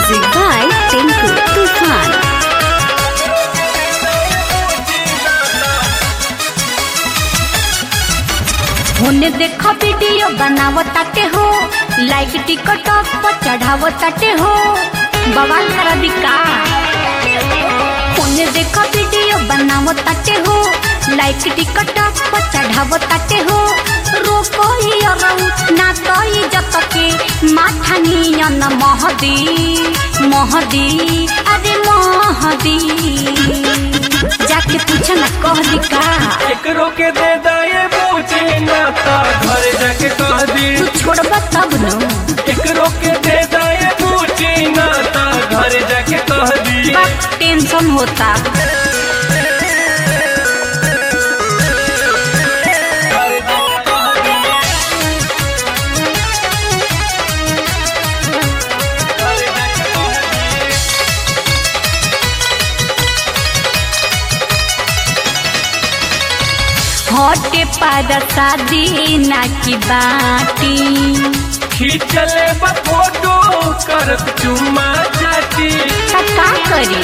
Music by Tinku Tufan. होने देखो video बनावो ताटे हो लाइक टिकट पर चढ़ावो ताटे हो बवाल करा दिका होने देखो वीडियो बनावो ताटे हो लाइक टिकट पर चढ़ावो ताटे हो रोको ही अरऊ ना तो इज्जत के माथा नियन महदी महदी अरे महदी जाके पूछ ना कह दिका एकरो के दे दाए पूछे ना ता घर जाके कह दी तू छोड़बा तब न एकरो के दे दाए पूछे ना ता घर जाके कह दी बस टेंशन होता घर जाके कह दी घर जाके कह दी हटे पादा शादी ना की बाटी खींचले बा फोटो करत चुम्मा चाटी त का करी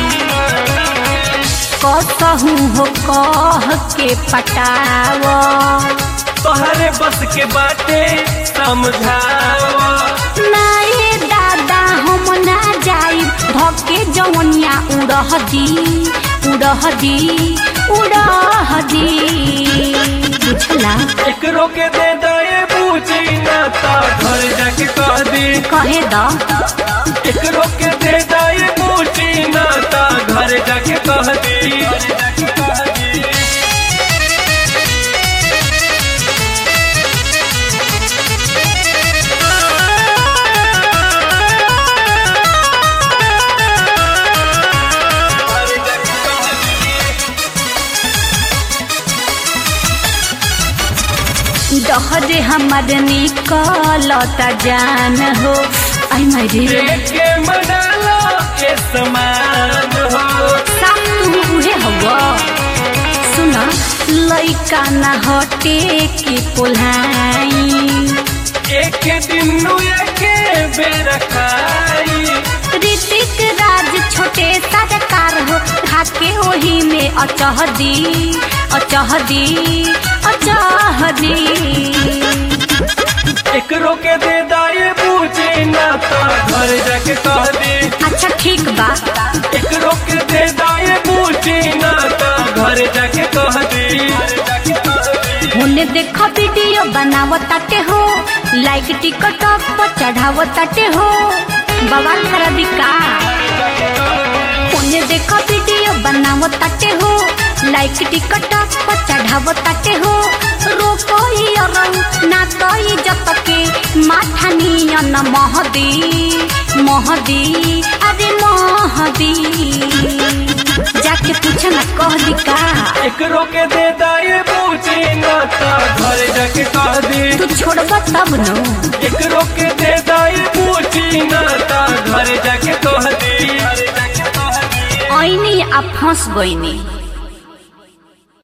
कसहू हो कह के पटाव तोहरे बस के बाटे समझावा नाए दादा हम ना जाई धके जवनिया उड़ह दी उड़ह दी उड़ह दी बुझला एकरो के दे दाए पूछी ना ता घर जाके कह दी कहे द एकरो के दे दाए पूछी ना ता घर जाके कह दी घर जाके कह दी डहरे हमर निकलता जान हो आई मारी देखे मनालो के समान हो साफ तू उहे हवा सुन लइका ना हटे के पोलाई एक दिन नु एके बेर खाई ऋतिक राज छोटे सरकार हो खाके ओही में अचह दी अचह दी अचह दी एकरो के दे दाए पूछे ना ता घर जाके कह दी अच्छा ठीक बा एकरो के दे दाए पूछे ना ता घर जाके कह दी होने देखो वीडियो बनावो ताटे हो लाइक टिकट पर चढ़ावो ताटे हो बवाल कर दिका होने देखो वीडियो बनावो ताटे हो लाइक टिकट पर चढ़ावो ताटे हो रोको ही अरऊ ना तो इज्जत के माथा नियन महदी महदी अरे महदी जाके पूछ ना कह दिका एकरो के दे दाए पूछे ना ता घर जाके कह दी तू छोड़बा तब न एकरो के दे दाए पूछे ना ता घर जाके कह दी ऐनी आ फंस गईनी